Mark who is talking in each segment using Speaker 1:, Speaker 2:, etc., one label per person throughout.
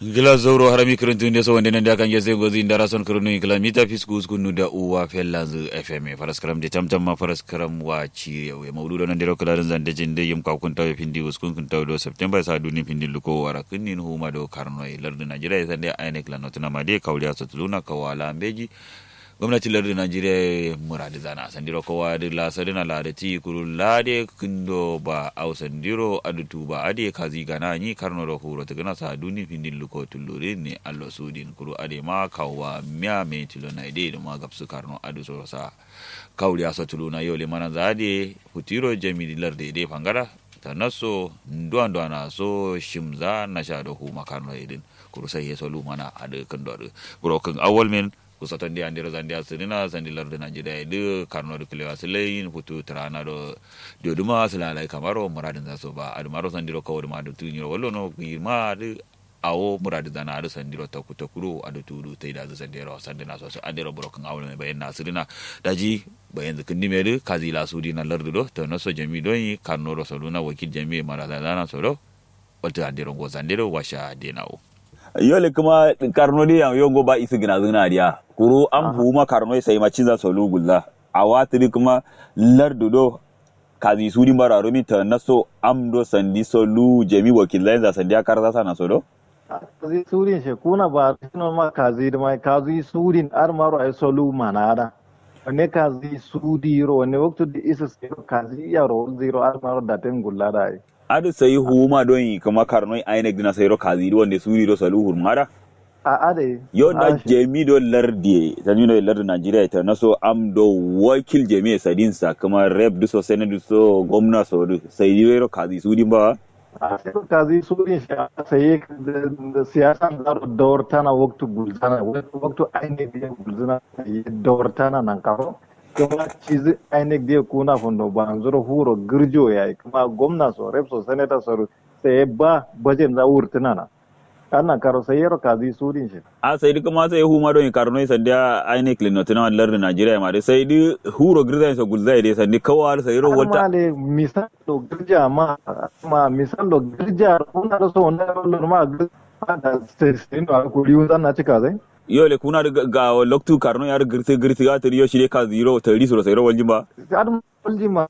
Speaker 1: gila zoro harami kirintun da so wanda nan da kan gese gozi indara son kirinu gila mita fisku skunu da uwa fellanzu fm faras karam de tamtam ma faras karam wa ci yawe maudu nan da kala zan da jin da yim ka kun tawe pindi uskun kun tawe do september sa duni pindi luko wara kunnin huma do karno lardu najeriya san da ainek la notuna ma de kawliya satuluna kawala beji gwamnatin lardin najeriya muradi zana sandiro kowa da la sadina la da ti kuru la de kindo ba au sandiro adutu ba ade kazi gana ni karno ro huro ta gana sa duni findin luko tullure ne allo sudin kuru ade ma kawwa miya me tilo na ide da ma gapsu karno adu so sa kawli asa tuluna yole mana zade hutiro jami larde de fangara ta naso nduwa nduwa na so shimza na sha da hu makarno idin kuru sai yeso lu mana ade kan do kuru kan awal men kusatan dia andira zandia sirina sandilar de najida de karno de klewa selain putu trana do de duma selala kamaro muradin zaso ba adu maro sandiro kawo de madu tunyo wallo no girma de awo muradin zana adu sandiro ta kuta kuro adu tudu tai da sandiro sandina so andiro broken awlo me bayan nasirina daji bayan zikin dime de kazila sudi na lardu do to no so jami do yi karno ro soluna wakil jami marada zana so do wata andiro go sandiro washa denawo
Speaker 2: yole kuma karno di yang yongo ba isi gina zina dia kuru an huma karno sai ma ciza solu gulla a watiri kuma lardu do kazi sudi mara romi ta naso am do sandi solu jemi wakilai za sandi akar za sana so do
Speaker 3: kazi surin she kuna ba tino ma kazi da mai kazi surin ar maro ay solu manada ne kazi sudi ro ne waktu di isa kazi ya ro zero ar maro daten gulla da ai
Speaker 2: adu sai huma don yi kuma karnoi ainek dina sai ro kazi wanda suri do salu hurmara
Speaker 3: a ade
Speaker 2: yo da jemi do lardi tani no lardi Najeriya ta naso am do wakil jemi sadin sa kuma rep du so senate du so gwamna so du sai ro kazi suri ba
Speaker 3: a sai kazi suri shi sai da siyasan da dawar tana waktu gulzana waktu ainek da gulzana dawar tana nan karo kuma cizi INEC dia kuna fondo banzuro huro girjo yayi kuma gwamna so rep so senator so sai ba bajen za wurtuna na ana karo sai yaro kazi sudin shi
Speaker 2: a sai duk ma sai huma don karno sandiya INEC le notina wallar da Najeriya ma dai sai di huro girza so gulzai dai sandi kawar sai ro wata
Speaker 3: ale misal do girja ma ma misal do girja kuna da so na lo ma da sai sai no ko riwu na cika zai
Speaker 2: yole kuna da ga loktu karno yar girse girse ga tari yo shire ka zero tari so sai ro waljin ba
Speaker 3: adam waljin ma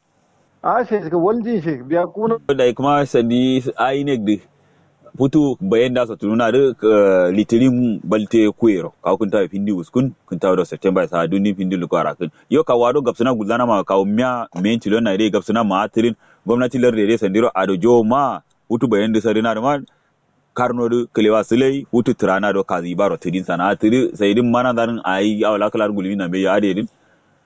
Speaker 3: a she ga waljin she biya kuna
Speaker 2: da kuma sandi INEC de putu bayan da sa tununa da litirin balte kuero ka kun ta findi uskun kun ta da september sa duni findi lu kwara kun yo ka wado gapsuna gulana ma ka miya men tilo na dai gapsuna ma atirin gwamnati lar dai sandiro ado jo ma putu bayan da sarina da ma karno du kelewa silai putu tirana do kazi baro tidin sana tiri sai din mana darin ayi awla kalar gulmi na be ya ade din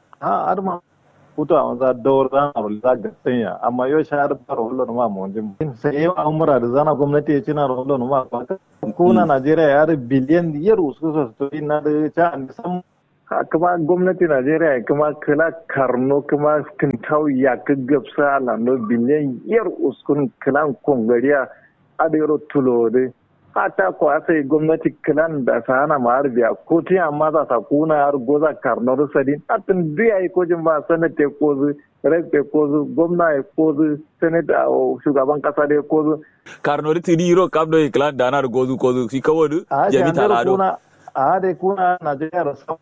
Speaker 3: ha arma putu a wanza dawar zana a za ga sanya amma yau shahar fara hulun ma mu wajen sai yau an mura da zana gwamnati ya cina hulun ma kuna najeriya ya da biliyan yar usu su to ina da ta an san kuma gwamnati najeriya kuma kala karno kuma kintau ya gaggabsa lando biliyan yar uskun kilan kongariya adero tulode hata ko ase gwamnati kilan da sana ma biya ko ti amma za ta kuna har goza karnar sadin atin biya yi ko jin ba sanate ko zu rebe ko zu gwamna ya ko zu senate a shugaban kasa da ko zu
Speaker 2: karnar ti diro kabdo kilan da na gozu ko zu shi kawo du jami talado
Speaker 3: a da kuna najeriya da sam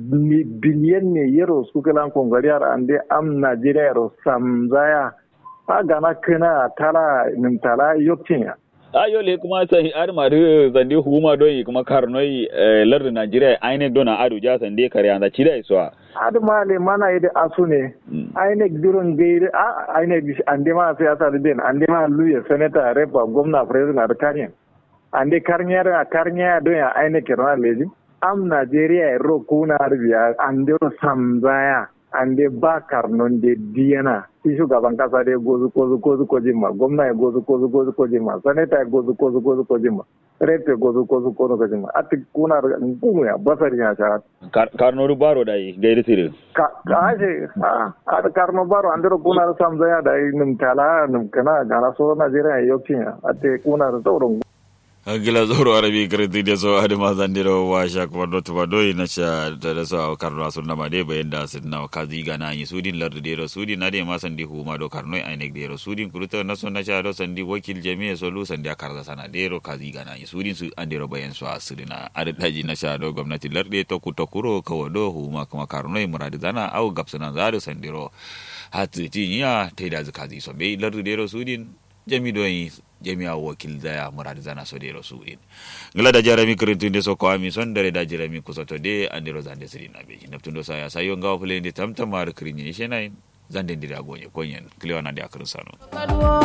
Speaker 3: biliyan ne yero su kilan kongariyar ande am najeriya ro samzaya a gana kana tala nimtala yokin
Speaker 2: ayo le kuma sai ar mari zande huma don yi kuma karnoi lardin Najeriya ainihin dona adu ja sande kare an da cida iswa
Speaker 3: adu ma le mana yi da asu ne ainihin durin gairi a ainihin ande ma siyasa da den ande ma luya senator repa gwamna president da karyan ande karnyar a karnya don ya ainihin kirna leji am Najeriya ro kuna arbiya ande ro samzaya ande ba karnon de diyana shi shugaban kasa dai gozu kozu kozu ko jimma gwamna ya gozu kozu kozu ko jimma sanata ya gozu kozu kozu ko jimma rete gozu kozu kozu ko jimma ati kuna ngumu ya basari ya sharat
Speaker 2: karno baro dai gairi sire
Speaker 3: ka aje a da karno baro andiro kuna samza ya dai nim tala nim kana gana so najeriya yokin ati kuna da tauron
Speaker 1: gila zoro arabi kirti de so ade ma zandiro wa sha ko do to do ina cha da so karno asun na ma de bayan da sin na kazi gana yi sudin lardu de ro sudin na de ma sandi hu ma do karno ai ne de ro sudin kuruta na so na cha do sandi wakil jami'a so lu sandi akarza sana de ro kazi gana yi sudin su ande ro bayan so asirina ade daji na cha do gwamnati larde to ku to kuro ka do hu ma kuma karno ai muradi zana au gapsana zaro sandiro hatu tinya taida zakazi so be lardu de ro sudin jami do yi jami'a wakil daya murad zana so de rasulin ngala da jarami kirintu de so ko ami son dare da jarami ko soto de andiro zande sirin abe naptundo saya sayo ngaw fulende tamtamar kirinye shenai zande ndira gonye konyen kliwana de akrin sano